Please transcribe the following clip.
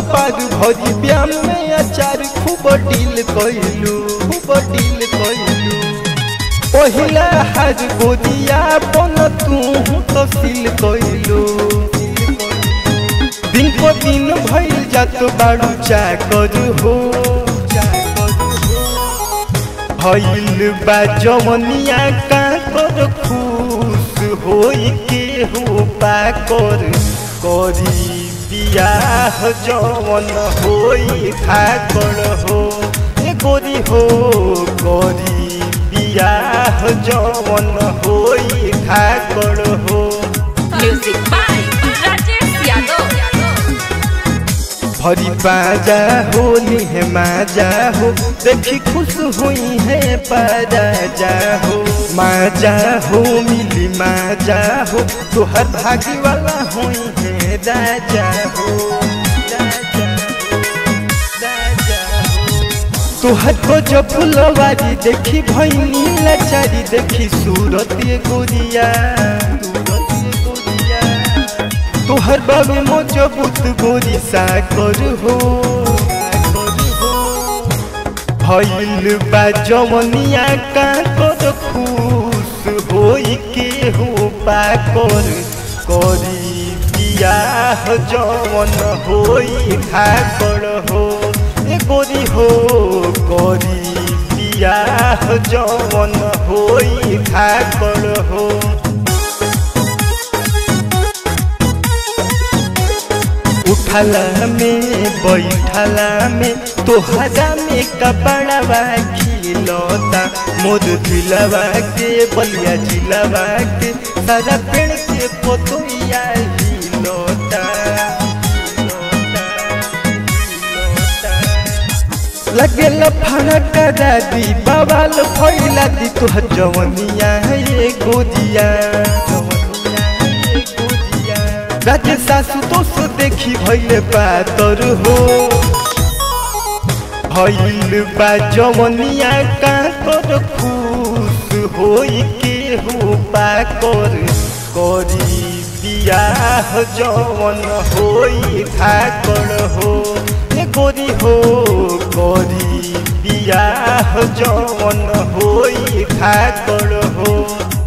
पार भरी ब्याम में अचार खूब डील कइलू खूब डील कइलू पहिला हार गोदिया पन तू तहसील कइलू दिन को दिन भइल जात बाड़ू चाकर हो भइल बा जवनिया का कर खुश होई के हो पाकर करी बियाह जवन होई खाकर हो ए गोरी हो करी बियाह जवन होई खाकर हो Music by Rajesh Yadav. भरी बाजा हो निहे माजा हो देखी खुश हुई है पाजा हो माजा हो मिली माजा हो तोहर भागी वाला हुई है राजा हो राजा हो, राजा हो। तोहर को जो फुलवारी देखी भैनी लाचारी देखी सूरत ये गोरिया सूरत ये गोरिया तोहर बाबे मजबूत गोरी साकर हो भइल बा जवनिया का कर खुश होई के हो पाकर करी बियाह जवन होई खाकर हो ए गोरी हो करी बियाह जवन होई खाकर हो उठला में बैठला में तोहरा में कपड़वा खिलौता मोर दिलवा के बलिया जिलवा के सारा पेड़ के पोतोया हिलौता लगेल फड़क दादी बवाल फैला दी तोहर जवनिया ये गोदिया जवनिया ये गोदिया राजे सासु दोष देखी भैले पातर हो भैल बा जवनिया का कर खुश होई के हो पाकर करी बियाह जवन होई खाकर हो ए गोरी हो करी बियाह जवन होई खाकर हो